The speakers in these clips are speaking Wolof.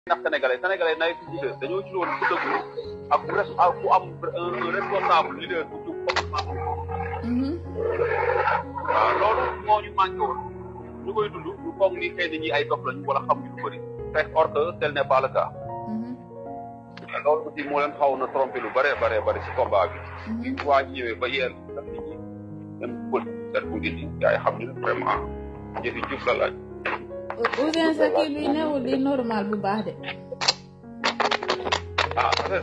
ndax sénégalais sénégalais nay fi leader dañoo ci woon ku dëgg ak ku res ak ku am un responsable leader bu jub waaw loolu moo ñu manqué woon ñu koy dund ñu foog ni xëy na ñi ay dof lañu wala xam ñu lu bëri fekk or que tel n'est pas le cas loolu aussi moo leen xaw na trompé lu bëree bëree bëri si combat bi bi waa ñëwee ba yeel daf nit ñi même politique set bu indi gars yi xam ni vraiment jëfi juf la laaj Ouzin sa kii bi newul di normal bu baax de ah affaire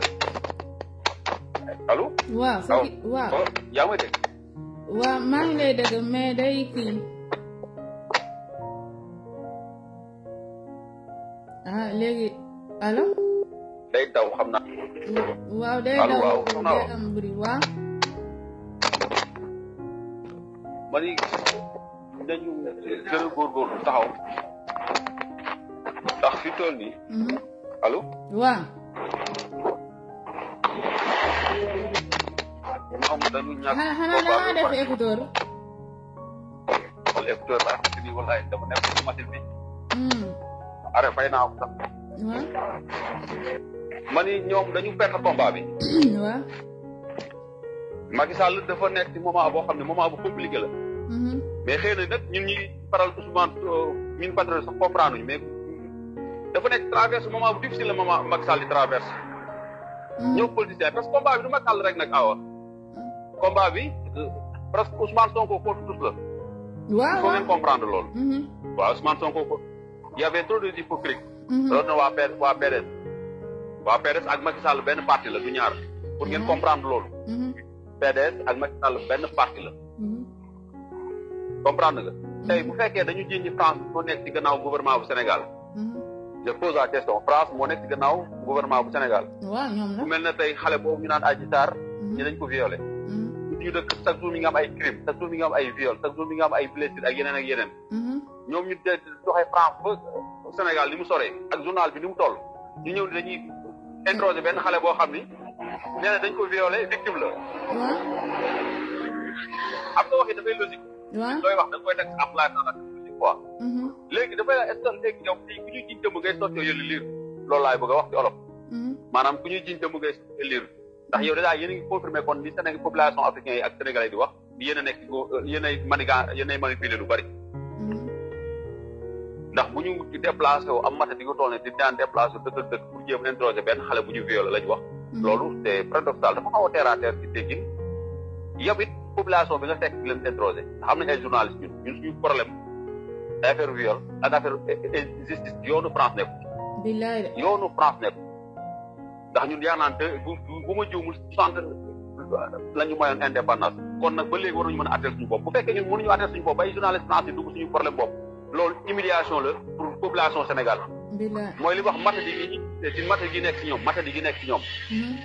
allo waaw sa kii waaw oh yaa may dégg waaw maa ngi lay dégg mais day kii ah léegi allo day daw xam naa waaw day Allo, daw waaw, soxna day Awa. am buri waaw ma ni nañu gën a góorgóorlu taxaw ndax fi toll nii Mhm. allo waaw ñoom dañu ñàkk xanaa xanaa da ngaa def écouteur wala écouteur la ak ni wallaay dama nekk ci machine bi Hmm. are fay naa ko sax waaw ma ni ñoom dañu perdre combat bi waaw Macky Sall dafa nekk ci moment boo xam ne moment bu compliqué la Mhm. mais xëy na nag ñun ñi faral Ousmane ñun patriote sax comprendre ñu mais dafa nekk traverse moment bu difficile la moment Macky Sall di traverse Mhm. ñëw politicien parce que combat bi du Macky Sall rek nag awa combat bi euh, presque Ousmane Sonko contre tous la il waaw faut waaw ngeen comprendre loolu Mhm. waaw Ousmane Sonko ko y avait trop de hypocrite Mhm. loolu na waa P waa PDS waa PDS ak Macky Sall benn parti la du ñaar pour ngeen Mhm. comprendre loolu Mhm. PDS ak Macky Sall benn parti la Mhm. comprendre nga tey bu fekkee dañu jiñ ñi France moo nekk ci gannaaw gouvernement bu Sénégal Mhm. je pose la question France moo nekk ci gannaaw gouvernement bu Sénégal waaw ñoom la bu mel ne tey xale boobu ñu naan Adji Sarr Mhm. ñi dañ ko violé Mhm. ñu dëkk chaque jour mi nga am ay crime chaque jour mi nga am ay viol chaque jour mi nga am ay blessure ak yeneen ak yeneen Mhm. ñoom ñu de doxee France ba Sénégal ni mu soree ak journal bi ni mu toll ñu ñëw ni dañuy introsé benn xale boo xam ni nee na dañ ko violé victime la waaw xam nga wax yi dafay logique waaw looy wax da nga koy teg en place dans la logique quoi Mhm. léegi dafay est-ce que léegi yow fii ku ñuy jiñ dëmm ngay sotti yëli liir loolu laay bëgg a wax ci olof Mhm. maanaam ku ñuy jiñ dëmm ngay sotti liir ndax yow dèjà yéen a ngi confirmé kon li Sénégal population africaine yi ak sénégalais di wax yéen a nekk yéen ay manigan yéen ay manipulé lu bari Mhm. ndax bu ñu ci déplacé wu am mata di ko toll ne di daan déplacé wu dëkk dëkk pour jéem a introsé benn xale bu ñu violé lañ wax loolu c'est paradoxal dafa xaw a terre à terre ci déggin yow it population bi nga fekk di leen introsé xam nañ ay journaliste ñun ñun suñu problème ay affaire viol ak affaire justice yoonu France nekk billaay de yoonu France nekk ndax ñun yaa naan te bu bu ma jiwmul soixante la ñu mayoon indépendance kon nag ba léegi waruñu mën a attel suñu bopp bu fekkee ñun mënuñu attel suñu bopp bay journaliste France yi dugg suñu problème bopp loolu humiliation la pour population Sénégal billaay mooy li wax matadi gi ñi ci matadi gi nekk ci ñoom matadi gi nekk ci ñoom Mhm.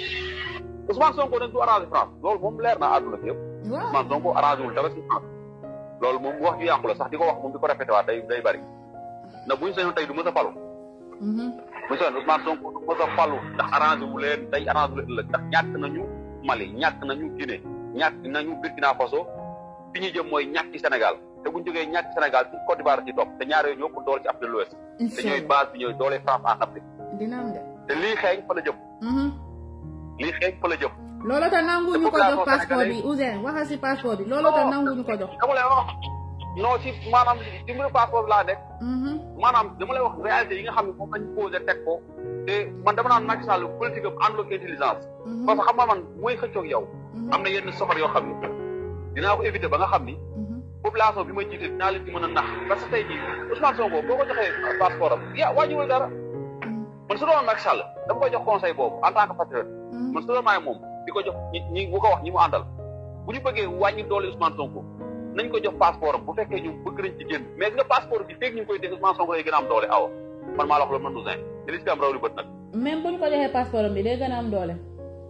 Ousmane Sonko nag du arrangé France loolu moom leer na àdduna bi yëpp waaw Ousmane Sonko arrangé wul dara ci France loolu moom wax ju yàqu la sax di ko wax moom di ko répété waat day day bari na buñu sañoon tey du mës a falu Mhm. bu ñu soxla Ousmane Sonko du mës a falu ndax arrangé wu leen day arrangé wu leen ëllëg ndax ñàkk nañu Mali ñàkk nañu Guinée ñàkk nañu Burkina Faso fi ñu jëm mooy ñàkk ci Sénégal te bu ñu jógee ñàkk Sénégal ci Côte d'Ivoire ci topp te ñaar yooyu ñoo ko doole ci Afrique de l'Ouest te incha ñooy allah base bi ñooy doole France en Afrique dina am de te lii xeeñ fa la jëm Mhm. lii xeeñ fa la jëm loolu tax nanguwuñu ko population jox passeport bi sénégalaise- Ouzin waxal si passeport bi loolu tax nanguwuñu ko jox dama lay wax non ci maanaam ci mbiru passeport bi laa nekk Mhm. maanaam dama lay wax réalité yi nga xam ne moom lañ posé teg ko te man dama naan Macky Sall politique am àndul ak intelligence Mhm. parce que xam nga man mooy xëccoog yow Mhm. am na yenn soxor yoo xam ne dinaa ko éviter ba nga xam ni Mhm. population bi ma jiite dinaa leen ci mën a nax parce que tey jii Ousmane Sonko boo ko joxee passeport am ya wàññiwul dara Mhm. man su doon Macky Sall dama koy jox conseil boobu en tant que patriote Mhm. man su doon maay moom di ko jox ñi ñi bu ko wax ñi mu àndal bu ñu bëggee wàññi doole Ousmane Sonko nañ ko jox passeport am bu fekkee ñu bëgg nañ ci génn mais nga passeport bi feeg ñu ngi koy dégg Ousmane Sonko lay gën a am doole awa man maa la wax loolu man Ouzin te li si am raw li bët nag même bu ñu ko joxee passeport am bi day gën a am doole.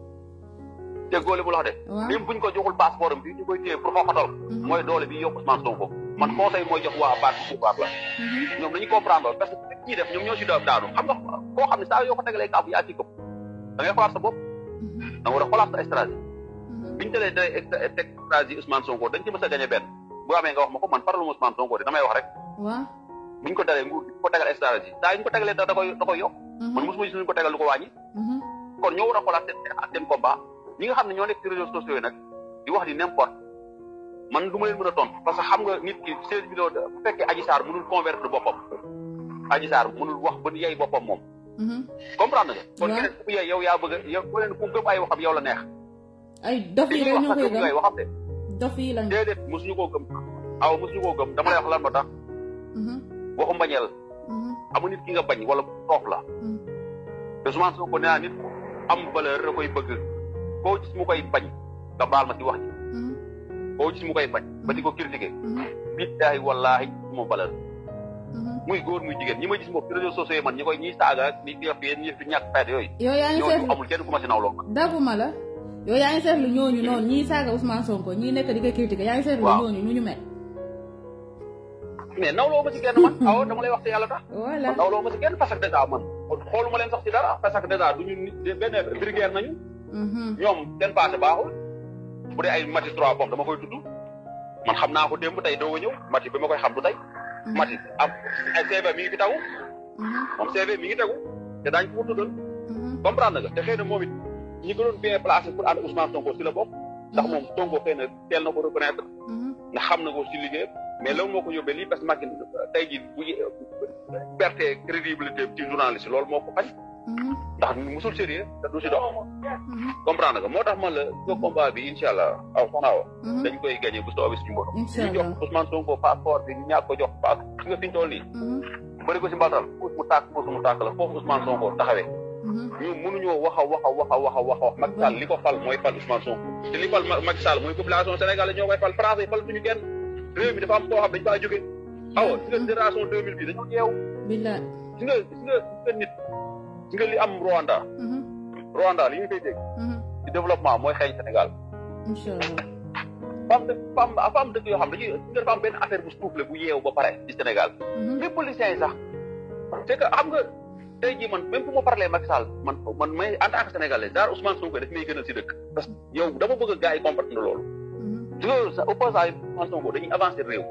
déggoo li mu la wax de waaw même bu ñu ko joxul passeport am bi ñu koy téye pour xoxatal mooy doole bi yokk Ousmane Sonko man conseil mooy jox waa parti pouvoir la Mhm. ñoom dañuy comprendre loolu parce que nit ñi def ñoom ñoo si da daanu xam nga koo xam ne saa yoo ko tegalee kaaf yaa ci këpp da ngay xoolaat sa bopp Mhm. da nga war a xoolaat sa stratégie Mhm. bi ñu tëlee tey extra- teg stratégie Ousmane Sonko dañ ci mës a gagné benn bu amee nga wax ma ko man faralu ma Ousmane Sonko de damay wax rek waaw buñ ko dalee nguur ko tegal stratégie saa ñu ko tegalee da da koy da koy yokk man mosuma gis ñu ko tegal lu ko wàññi kon ñoo war a xoolaat seen seen combat ñi nga xam ne ñoo nekk ci réseaux sociaux yi nag di wax di n'importe man du ma leen mën a tontu parce que xam nga nit ki seize millions bu fekkee Adji Sarr mënul convaincre boppam Adji Sarr mënul wax ba yey boppam moom comprendre nga kon keneen ku yey yow yaa bëgg a yow ku leen ku gëm ay waxam yow la neex ay dof yi rek ñoo koy ay gëm waxam de dof yi lañ déedéet mosuñu koo gëm aw mosuñu koo gëm dama lay wax lan moo tax waxu mbañeel amu nit ki nga bañ wala toog la te Ousmane Sonko nee naa nit am valeur da koy bëgg koo gis mu koy bañ nga baal ma ci wax ji koo gis mu koy bañ ba di ko critiquer billaahi wallaahi suma valeur muy góor muy jigéen ñi ma gis moom ci réseaux sociaux yi man ñi koy ñiy saaga ak ñi def yéen ñi fi ñàkk fayda yooyu yow yaa ngi ñooñu seetlu amul kenn ku ma si nawloo man daguma la yow yaa ngi seetlu ñooñu noonu ñii saaga Ousmane Sonko ñii nekk di ko critiquer yaa ngi seetlu Waaw. ñooñu nu ñu mel mais nawloo ma si kenn man aw dama lay wax te yàlla tax voilà man nawloo ma si kenn parce que dèjà man xooluma leen sax si dara parce que dèjà duñu nit benn brigadier nañu ñoom seen passé baaxul bu dee ay mati trois pommes dama koy tudd man xam naa ko démb tey doo ñëw mati bi ma koy xam du tey mati am ay CV mi ngi fi tagu moom CV mi ngi tegu te daañu ko tuddal comprendre nga te xëy na moom it ñi ko doon bien placé pour ànd Ousmane Sonko si la bokk ndax moom Sonko xëy na teel na ko reconnaître ndax xam na ko si liggéeyam mais loolu moo ko yóbbee lii parce que Macky tey jii bu perte crédibilité ci journaliste loolu moo ko xañ ndax musul sérieux te du si dox comprendre nga moo tax man la ko combat bi incha allah aw xanaa wa dañ koy gagné bu soobee suñu borom incha ñu jox allah Ousmane Sonko passeport bi ñu ñàkk ko jox pass gis nga fi ñu toll nii bëri ko si mbaltal puus mu tàkk puus mu tàkk la foofu Ousmane Sonko taxawee ñu mënuñoo wax a wax a wax a wax a wax a wax Macky Sall li ko fal mooy fal Ousmane Sonko te li fal Ma- Macky Sall mooy population sénégalaise ñoo koy fal français fal duñu kenn réew mi dafa am koo xam dañu faa jóge awa gis nga génération 2000 bi dañoo yeew billaay gis nga gis nga gis nga nit gis nga li am Rwanda Rwanda li ñu koy dégg ci développement mooy xeeñ Sénégal incha allah fam dëkk fam dafa am dëkk yoo xam dañuy gis nga dafa am benn affaire bu soufflé bu yeew ba pare ci Sénégal mais policiers yi sax c'est que xam nga tey jii man même bu ma parlee Macky Sall man man may en tant que sénégalais genre Ousmane Sonko daf may gënal si dëkk parce que yow dama bëgg a gars yi comprendre loolu su loolu sa opposant yi Ousmane Sonko dañuy avancer réew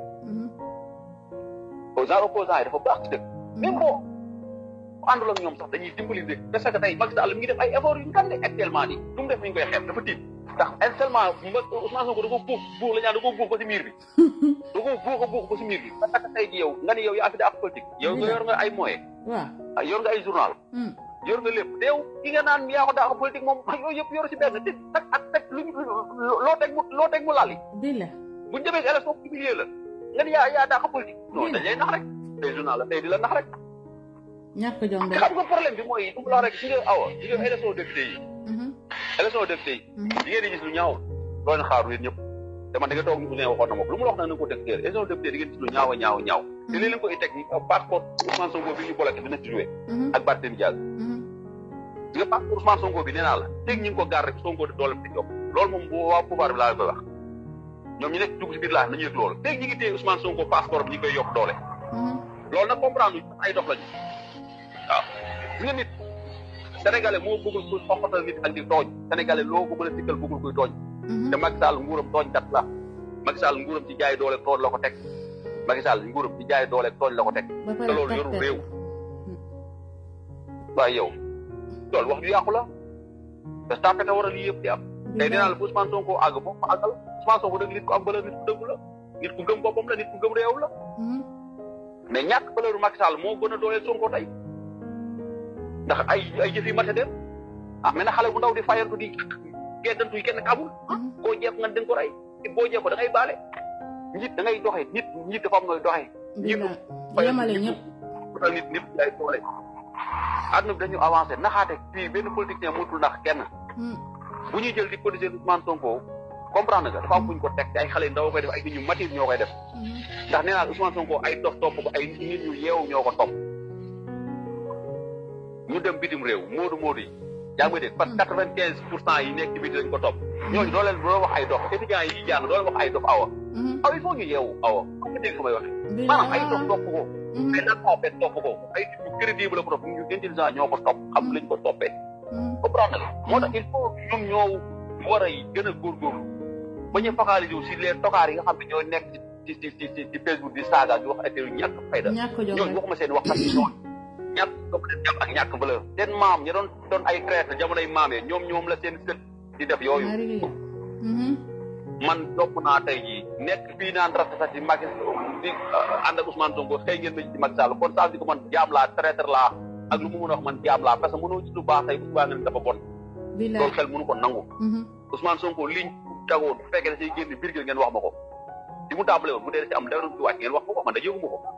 genre opposant yi dafa baax ci dëkk même boo àndul ak ñoom sax dañuy dimbali dëkk parce que tey Macky Sall mi ngi def ay efforts yu ngande actuellement nii lu mu def mi ngi koy xeeb dafa tiit ndax actuellement Ousmane Sonko da ko buux buux la ñaan da ko buux ba si miir bi da ko buux a buux ba si miir bi parce que tey ji yow nga ni yow yaa fi ak politique yow nga yor nga ay moyens waaw yor nga ay journal yor nga lépp teew ki nga naan yaa ko daa ko politique moom yooyu yëpp yor si benn te tak ak teg luñ loo teg mu loo teg mu laal yi billaay buñ demee si élection humilier la nga ni yaa yaa daa ko politique non dañ lay nax rek tey journal la tey di la nax rek ñàkk jom de xam nga problème bi mooy du mu la rek si nga awa si nga élection député yi élection député yi di ngeen di gis lu ñaaw doo leen xaaru yéen ñëpp te man da nga toog ñu Ousmane waxoon na ma ko lu mu la wax nag na nga ko def teel élection député di ngeen gis lu ñaaw a ñaaw a ñaaw te lii leen koy teg passeport Ousmane Sonko bi ñu bloqué dina ci joué ak Barthélémy Dias nga passeport Ousmane Sonko bi nee naa la teg ñu ngi ko gaar rek Sonko di doole di yokk loolu moom bu waa pouvoir bi laa koy wax ñoom ñu nekk dugg si biir laa nañu yëg loolu teg ñi ngi téye Ousmane Sonko passeport bi ñu koy yokk doole loolu nag comprendre ñu ay dox lañu waaw gis nga nit sénégalais moo bëggul kuy xoxatal nit ak di tooñ sénégalais loo ko mën a sikkal bëggul kuy tooñ te Macky Sall nguuram tooñ kat la Macky Sall nguuram ci jaay doole tooñ la ko teg Macky Sall nguuram ci jaay doole tooñ la ko teg te loolu yorul réew waaye yow loolu wax ju yàqu la te tàppete war a lii yëpp di am tey dinaa la bu Ousmane Sonko àgg foofu ma àggal Ousmane Sonko dëgg nit ku am valeur nit ku dëgg la nit ku gëm boppam la nit ku gëm réew la mais ñàkk valeur Macky Sall moo gën a dooleel Sonko tey ndax ay ay jëf yi mate dem ah mais na xale bu ndaw di fayantu di geddantu yi kenn kamul boo jeex nga den ko rey boo jeex ko da ngay baale nit da ngay doxee nit nit dafa am nooy doxee nit yemale ñëpp utal nit nit lay doole àdduna bi dañu avancé naxaate fii benn politicien mënatul nax kenn bu ñuy jël di politiser Ousmane Sonko comprendre nga dafa am fuñ ko teg te ay xale ndaw koy def ay nit ñu matir ñoo koy def ndax nee naa Ousmane Sonko ay dof topp ko ay nit ñu yeewu ñoo ko topp ñu dem bitim réew moodu moodu yi yaa ngi dégg parce que quatre vingt quinze pour cent yi nekk ci biti dañ ko topp ñooñu doo leen doo wax ay dof étudiants yi jàng doo leen wax ay dof awa aw il faut ñu yeewu awa xam nga dégg ko may waxe maanaam ay dof topp ko ay lan en fait topp ko ay nit ñu crédible la ko topp ñu intelligent ñoo ko topp xam lañ ko toppee comprendre nga moo tax il faut ñoom ñoo war a gën a góorgóorlu ba ñu focaliser wu si les tokaar yi nga xam ne ñoo nekk ci ci ci ci Facebook di saaga di wax ay yu ñàkk fayda ñàkk jom ñooñu waxuma seen wax sax ñoom ñàkk doom leen jàpp ak ñàkk valeur seen maam ña doon doon ay traître jamonoy maam yi ñoom ñoom la seen sët di def yooyu man topp naa tey jii nekk fii naan rafet sax ci Macky di ànd ak Ousmane Sonko xëy ngeen ma ci Macky Sall kon saa di ko man jaam laa traître laa ak lu mu mën a wax man jaam laa parce que mënoo ci lu baax tey bu subaa nga ne dafa bon loolu xel mënu ko nangu Ousmane Sonko liñ tagoon bu fekkee da say génn biir gi ngeen wax ma ko di mu tàmbale woon bu dee da ci am dara ci wàcc ngeen wax ma ko man da yëgu ma ko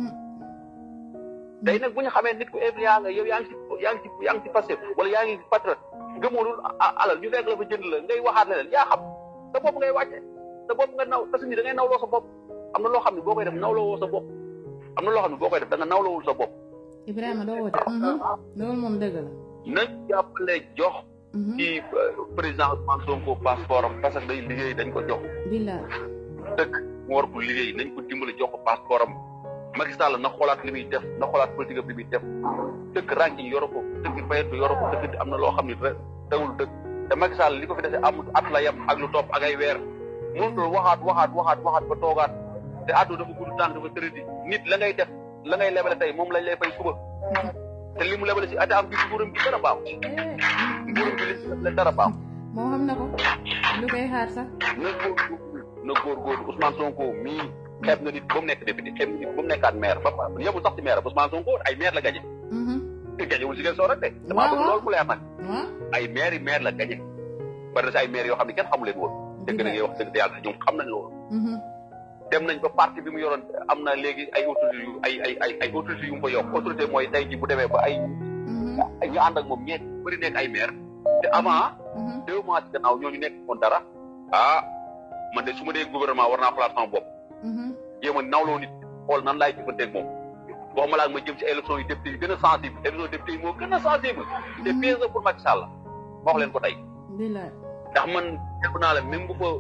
tey nag bu ñu xamee nit ku ébriant nga yow yaa ngi ci yaa ngi ci yaa ngi ci passé wala yaa ngi patriote gëmoolul alal ñu fekk la fa jënd la ngay waxaat leneen yaa xam sa bopp ngay wàcce sa bopp nga naw parce que ni da ngay nawloo sa bopp am na loo xam ne boo koy def nawloo woo sa bopp am na loo xam ne boo koy def da nga nawloowul sa bopp Ibrahima doo woote loolu moom dëgg la nañ jàppale jox ci président Ousmane Sonko passeport am parce que day liggéey dañ ko jox billaay dëkk mu war ko liggéey nañ ko dimbale jox ko passeport am Macky Sall na xoolaat li muy def na xoolaat politique am li muy def dëkk ranking yoro ko dëkk fayet yoro ko dëkk am na loo xam ne dawul dëkk te Macky Sall li ko fi dese amul at la yem ak lu topp ak ay weer mënutul waxaat waxaat waxaat waxaat ba toogaat te àdduna dafa gudd tànk dafa tëradi nit la ngay def la ngay lebale tey moom lañ lay fay suba te li mu lebale si ate am bi nguuram bi dara baax nguuram bi li si lebale dara baax moo xam na ko lu koy xaar sax na góor na góor góor Ousmane Sonko mii xeeb nga nit ba mu nekk député xeeb nga nit ba mu nekkaat maire ba yemul sax ci maire Ousmane Sonko ay maire la gañe te gañewul si ngeen soo rek de damaa bëgg loolu mu leer nag ay maire yi maire la gañe bari na si ay maire yoo xam ne kenn xamu leen woon dëgg da ngay wax dëgg te yàlla ñoom xam nañ loolu dem nañ ba parti bi mu yoroon am na léegi ay autorité yu ay ay ay ay autorité yu mu fa yokk autorité mooy tey ji bu demee ba ay ñu ànd ak moom ñeent bëri nekk ay maire te avant deux mois ci gannaaw ñooñu nekk woon dara ah man de su ma dee gouvernement war naa xalaat sama bopp jéem a nawloo nit xool nan laay jëfanteeg moom waxuma laa ma jëm ci élection yi député yi gën a sensible élection député yi moo gën a sensible te piège pour Macky Sall ma wax leen ko tey ndax man jàpp naa la même bu fa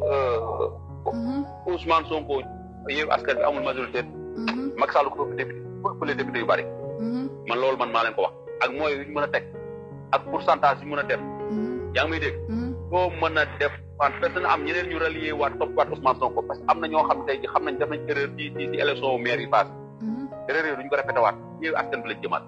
Ousmane Sonko yéen askan bi amul majorité Macky Sall ko ëpp député ëpp les députés yu bari man loolu man maa leen ko wax ak mooy yu ñu mën a teg ak pourcentage yu ñu mën a def yaa ngi may dégg boo mën a def wan parce que am ñeneen ñu rallié waat topp waat Ousmane Sonko parce que am na ñoo xam tey ji xam nañ def nañ erreur ci ci ci élection maire yi passé erreur yooyu duñ ko répété waat yéen askan bi lañ jëmaat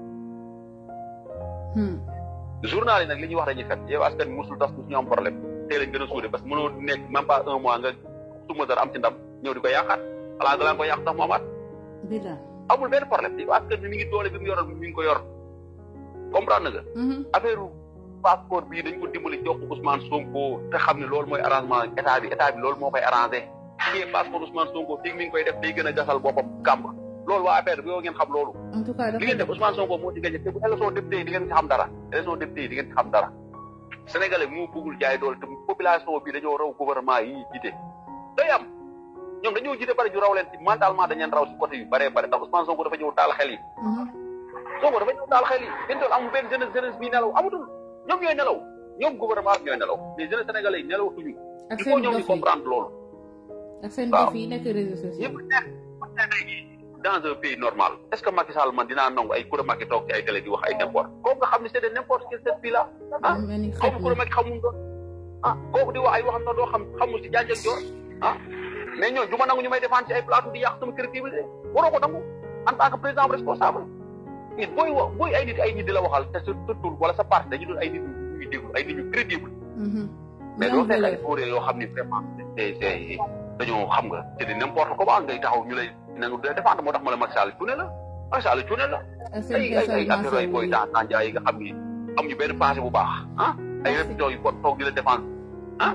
journal yi nag li ñuy wax dañuy fet yow askan bi musul tas ñu am problème tey lañ gën a suude parce que mënoo nekk même pas un mois nga suma dara am ci ndam ñëw di ko yàqaat xalaa nga laan ko yàq sax mu amaat amul benn problème yow askan bi mi ngi doole bi mu yoroon mi ngi ko yor comprendre nga affaire passeport bii dañ ko dimbali jox ko Ousmane Sonko te xam ne loolu mooy arrangement état bi état bi loolu moo koy arrangé fii passeport Ousmane Sonko fii mi ngi koy def day gën a gasal boppam kàmb loolu waa affaire bi yow ngeen xam loolu en tout cas li ngeen def Ousmane Sonko moo ci gagné te bu élection député yi di ngeen ci xam dara élection député yi di ngeen ci xam dara sénégalais moo bëggul jaay doole te population bi dañoo raw gouvernement yi jiite day am ñoom dañoo jiite bari ñu raw leen ci mentalement dañ leen raw si côté yu bëree bëri ndax Ousmane Sonko dafa ñëw taal xel yi Sonko dafa ñëw taal xel yi benn tool amul benn jeunesse jeunesse bi nelaw amatul ñoom ñooy nelaw ñoom gouvernement bi ñooy nelaw mais jeunesse sénégalais yi nelaw tuñu il faut ñoom ñu comprendre loolu ak seen dof yi nekk réseaux sociaux ñëpp nekk dans un pays normal est-ce que Macky Sall man dinaa nangu ay kura Macky toog ci ay télé di wax ay n'importe kooku nga xam ne c'est de n'importe quel cette pays là ah xaw ma kura Macky xamul doon ah kooku di wax ay waxam na doo xam xamul ci jaaj ak joor ah mais ñooñu du ma nangu ñu may défendre ci ay plateau di yàq sama crédibilité waroo ko nangu en tant que président responsable nit booy wax booy ay nit ay nit di la waxal te sa tur wala sa parti dañu doon ay nit ñuy déglu ay nit ñu crédible mais doo fekk ay fóoree yoo xam ni vraiment c'est c'est dañoo xam nga c'est de n'importe comment ngay taxaw ñu lay nangu de défendre moo tax ma la Macky Sall cuune la Macky Sall cuune la ay ay ay affaire ay booy dans dans yi nga xam ni amuñu benn passé bu baax ah ay répétitions yu ko toog di la défendre ah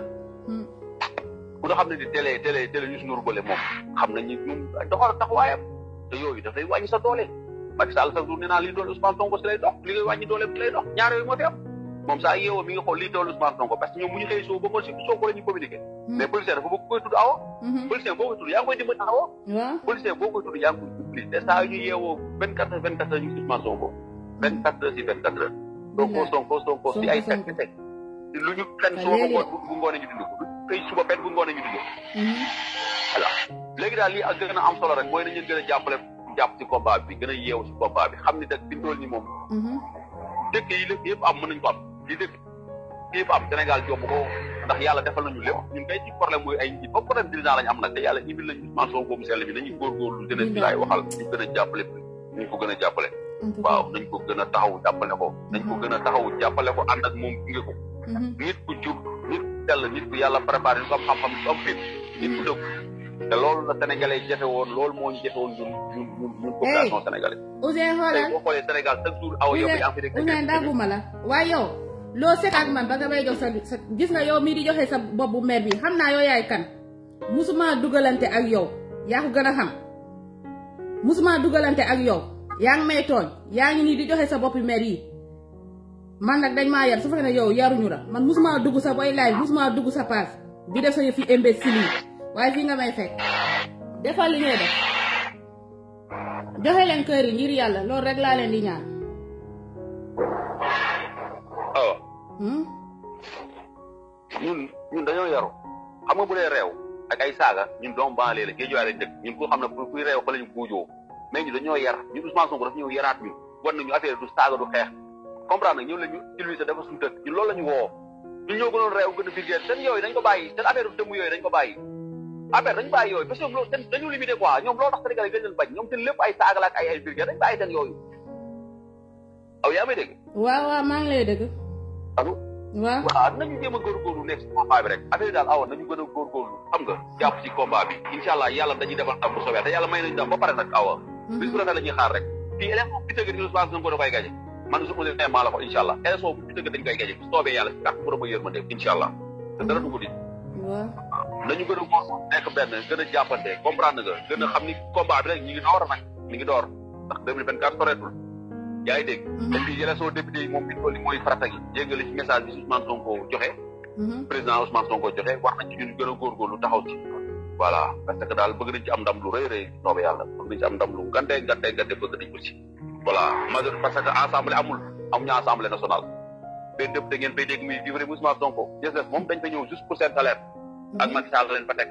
ku nga xam ne di télé télé télé Youssou Ndour bële moom xam nañ ni ñun doxal taxawaayam te yooyu daf lay wàññi sa doole Macky Sall sax du nee naa lii doole Ousmane Sonko si lay dox li ngay wàññi doole bi lay dox ñaar yooyu moo fi am moom saa yeewoo mi ngi xool lii doole Ousmane Sonko parce que ñoom bu ñu xëy soo ba ngoon si Sonko la ñuy communiqué mais policier dafa bëgg koy tudd awo policier boo koy tudd yaa ngi koy dimbali awo policier boo koy tudd yaa ngi koy dimbali te saa yu ñu yeewoo vingt quatre heures vingt quatre heures ñu Ousmane Sonko vingt quatre heures si vingt quatre heures Sonko Sonko Sonko si ay fekk fekk lu ñu fen suba ba ngoon bu ngoonee ñu dindi ko xëy suba fen bu ngoonee ñu dindi ko voilà léegi daal lii ak gën a am solo rek mooy nañu gën a jàppale jàpp ci combat bi gën a yeewu ci combat bi xam ni nag fi tool ni moom dëkk yi lépp yëpp am mën nañu ko am li dëkk yëpp am Sénégal jomb ko ndax yàlla defal nañu lépp ñun kay ci problème mooy ay njiit ba problème dirigeant lañu am nag te yàlla indil nañu Ousmane Sonko boobu sell bi nañu góorgóorlu gën a bi laay waxal ñu gën a jàppale ñu ko gën a jàppale waaw nañ ko gën a taxaw jàppale ko nañ ko gën a taxaw jàppale ko ànd ak moom gunge ko nit ku jub nit ku sell nit ku yàlla préparé nit ku am xam-xam nit ku am fit nit ku dëgg te loolu la sénégalais yi jafe woon loolu moo ñu jafe woon ñun ñun ñun ñun population sénégalais Ousseyn xoolal tey boo xoolee Sénégal chaque jour aw yow yaa ngi fi dégg Ousseyn dagguma la waaye yow loo sekk ak man ba nga may jox sa sa gis nga yow mii di joxe sa bopp bu mer bi xam naa yow yaay kan musuma dugalante ak yow yaa ko gën a xam musuma dugalante ak yow yaa ngi may tooñ yaa ngi nii di joxe sa boppi mer yi man nag dañ maa yar su fekkee ne yow yaruñu la man musuma dugg sa boy live musuma dugg sa page di def sa yëf yi imbécile yi waaye fii nga may fekk defal li ngay def joxe leen kër yi ngir yàlla loolu rek laa leen di ñaan. waaw. ñun ñun dañoo yaru xam nga bu dee réew ak ay saaga ñun doomu banlieue la géejuwaay lañ dëkk ñun ku xam ne kuy réew fa lañu buujoo mais ñu dañoo yar ñun Ousmane Sonko dafa ñëw yaraat ñu wan nañu affaire du saaga du xeex comprendre nag ñëw la ñu utiliser dafa suñu dëkk ñun loolu la ñu woo ñu ñëw gënoon réew gën a vulgaire seen yooyu dañ ko bàyyi seen affaire du dëmm yooyu dañ ko bàyyi affaire dañu bàyyi yooyu parce que loolu dañu limité quoi ñoom loolu tax Sénégal yi gën leen bañ ñoom seen lépp ay saaga la ak ay ay vulgaire dañ bàyyi seen yooyu aw yaa may dégg waaw waaw maa ngi lay dégg allo waaw waaw nañu jéem a góorgóorlu nekk si combat bi rek affaire yi daal awa nañu gën a góorgóorlu xam nga jàpp si combat bi incha allah yàlla dañuy defal ndam bu soobee te yàlla may nañu ndam ba pare nag awa bis bu rafet la ñuy xaar rek fii élection bi tëgg ni Ousmane Sonko da koy gaje man su ma nee maa la ko incha allah élection bu tëgg dañ koy gaje bu soobee yàlla si kàtt borom a yërmande incha allah te dara du ko di waaw nañu gën a góor nekk benn gën a jàppante comprendre nga gën a xam ni combat bi rek ñi ngi door nag ñi ngi door ndax 2024 soreetul yaa ngi dégg te fii élection député yi moom bi toll mooy farata gi jéggale ci message bi Ousmane Sonko joxe président Ousmane Sonko joxe wax nañ ci ñun gën a góorgóorlu taxaw ci voilà parce que daal bëgg nañ ci am ndam lu rëy rëy soobe yàlla bëgg nañ ci am ndam lu ngante ngante ngante bëgg nañ ko ci voilà major parce que assemblée amul amuñu assemblée nationale benn député ngeen fay dégg muy vivre Ousmane Sonko des moom dañ fa ñëw juste pour seen salaire ak Macky Sall leen fa teg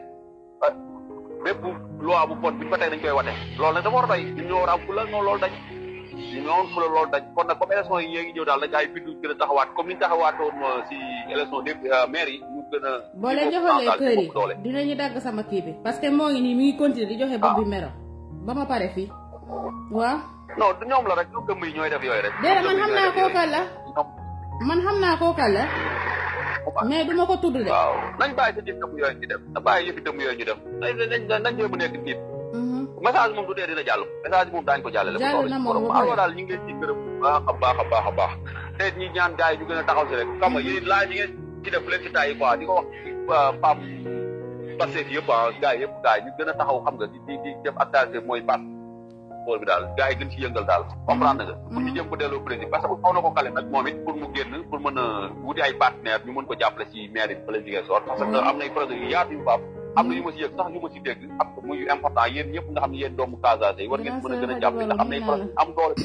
bépp loi bu bon bu ñu fa teg dañ koy wate loolu nag dafa war a doy ñun ñoo war a am fula noonu loolu dañ ñu ñoo am fula loolu dañ kon nag comme élection yi yée ngi ñëw daal dañ ay bindu gën a taxawaat comme ni ñu taxawaatoon si élection des maires yi ñu gën a boo leen joxalee kër yi dinañu dagg sama kii bi parce que moo ngi nii mi ngi continuer di joxe bopp bi mero ba ma pare fii waaw non du ñoom la rek ñoom dëmm yi ñooy def yooyu rek déedéet man xam naa kookal la man xam naa kookal la mais du ma ko tudd de. waaw nañ bàyyi sa jëf dëmm yooyu ñu def na bàyyi yëfi dëmm yooyu ñu def nañ nañ jéem a nekk nit. message moom du dee dina jàll message moom daañu ko jàllale. jàll na moom ba pare daal ñu ngi leen ci gërëm bu baax a baax a baax a baax. te ñi ñaan gars yi ñu gën a taxaw si rek xam nga yéen laaj yi ngeen ci def leen ci taay yi quoi di ko wax PAM Pastef yëpp ah gars yëpp gars yi ñu gën a taxaw xam nga di di di def activité mooy pass bool bi daal gars yi gën ci yëngal daal comprendre nga pour ñu jëm ko delloo président parce que xaw na ko kale nag moom it pour mu génn pour mën a wuti ay partenaire ñu mën ko jàppale ci maire yi fële jigéen soor parce que am nay projet yu yaatu yu faam am na yu ma si yëg sax yu ma si dégg am muy important yéen ñëpp nga xam ne yéen doomu Casamance yi war ngeen mën a gën a jàppale ndax am nay projet am doole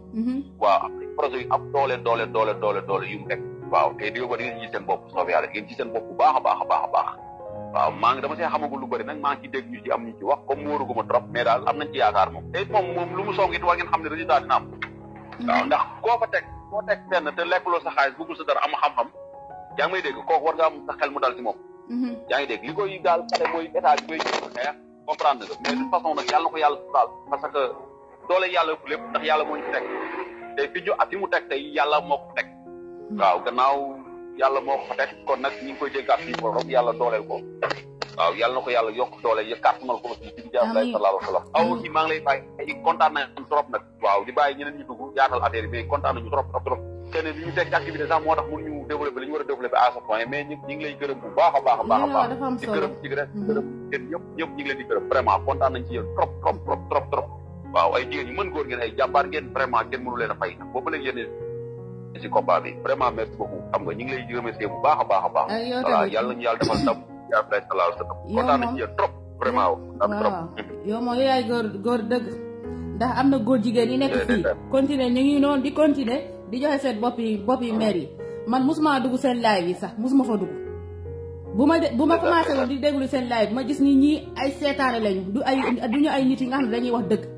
waaw am nay projet yu am doole doole doole doole doole yu mu teg waaw te di ba di ngeen ci seen bopp soobee yàlla ngeen ci seen bopp bu baax a baax a baax a baax waaw maa ngi dama see xamagul lu bëri nag maa ngi ci dégg ñu ci am ñu ci wax comme mu waruguma trop mais daal am nañ ci yaakaar moom te it moom moom lu mu song it war ngeen xam ne résultat dina am waaw ndax koo fa teg koo teg fenn te lekkuloo sa xaalis bëggul sa dara am xam-xam yaa ngi may dégg kooku war nga am sa xel mu dal ci moom yaa ngi dégg li koy daal xale mooy état bi koy jëm xeex comprendre nga mais de toute façon nag yàlla na ko yàlla daal parce que doole yàlla ëpp lépp ndax yàlla moo ñu fi teg te fi ñu fi mu teg tey yàlla moo ko teg waaw gannaaw yàlla moo ko fa teg kon nag ñu ngi koy déggaat fii borom yàlla dooleel ko waaw yàlla na ko yàlla yokk doole ya kàttanal ko aussi ci jaam lay sallallahu alayhi wa sallam aw aussi maa ngi lay bàyyi ay kontaan nañ trop nag waaw di bàyyi ñeneen ñu dugg yaatal affaire yi mais kontaan nañu trop trop trop kenn li ñu teg ci activité sax moo tax mun ñu développé li ñu war a développé à ce point mais ñu ñu ngi lay gërëm bu baax a baax a baax a baax di gërëm ci gërëm gërëm yéen ñëpp ñëpp ñu ngi leen di gërëm vraiment kontaan nañ ci yéen trop trop trop trop trop waaw ay jigéen ñu mën góor ngeen ay jàmbaar ngeen vraiment kenn mënu leen a fay nag boobu léegi yéen ci combat bi vraiment merci beaucoup xam nga ñu ngi lay remercier bu baax a baax a baax voilà yàlla nañu yàlla defal ndam yaa Abdoulaye sallallahu alayhi wa sallam kontaan nañ ci yéen trop vraiment waaw yow moom yaay góor góor dëgg ndax am na góor jigéen yi nekk fii continuer ñu ngi noonu di continuer di joxe seen bopp yi bopp yi maire yi man musuma dugg seen live yi sax musuma fa dugg bu ma bu ma commencé woon di déglu seen live ma gis ni ñii ay seetaane lañu du ay du ñu ay nit yi nga xam ne dañuy wax dëgg